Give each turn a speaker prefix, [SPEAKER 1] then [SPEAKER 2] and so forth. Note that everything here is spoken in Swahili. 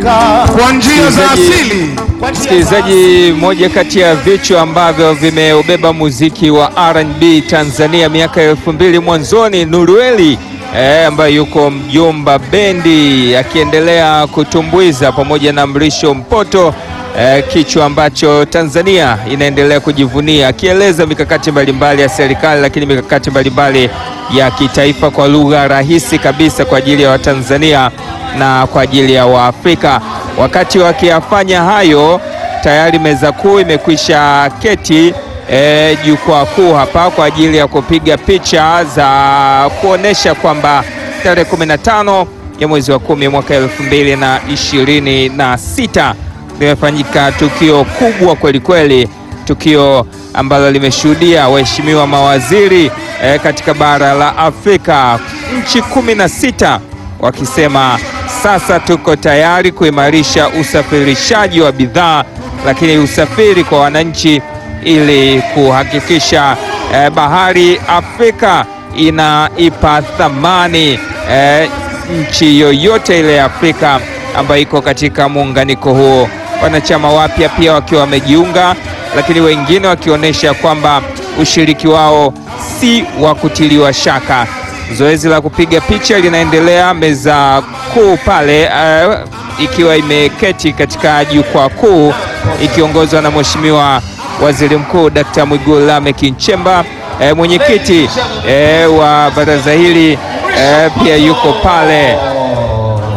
[SPEAKER 1] kwa njia za
[SPEAKER 2] Msikilizaji-
[SPEAKER 1] asili.
[SPEAKER 2] Msikilizaji, moja kati ya vichwa ambavyo vimeubeba muziki wa R&B Tanzania miaka elfu mbili mwanzoni, Nurueli eh, ambaye yuko Mjomba Bendi akiendelea kutumbuiza pamoja na Mrisho Mpoto eh, kichwa ambacho Tanzania inaendelea kujivunia, akieleza mikakati mbalimbali ya serikali, lakini mikakati mbalimbali ya kitaifa kwa lugha rahisi kabisa kwa ajili ya Watanzania na kwa ajili ya Waafrika. Wakati wakiyafanya hayo, tayari meza kuu imekwisha keti e, jukwaa kuu hapa kwa ajili ya kupiga picha za kuonesha kwamba tarehe 15 ya mwezi wa kumi mwaka elfu mbili na ishirini na sita limefanyika tukio kubwa kweli kweli, tukio ambalo limeshuhudia waheshimiwa mawaziri e, katika bara la Afrika, nchi kumi na sita wakisema sasa tuko tayari kuimarisha usafirishaji wa bidhaa, lakini usafiri kwa wananchi ili kuhakikisha eh, bahari Afrika inaipa thamani eh, nchi yoyote ile ya Afrika ambayo iko katika muunganiko huo. Wanachama wapya pia wakiwa wamejiunga, lakini wengine wakionyesha kwamba ushiriki wao si wa kutiliwa shaka. Zoezi la kupiga picha linaendelea meza kuu pale, uh, ikiwa imeketi katika jukwaa kuu ikiongozwa na Mheshimiwa Waziri Mkuu Dkt. Mwigulu Lameck Nchemba. Eh, mwenyekiti eh, wa baraza hili eh, pia yuko pale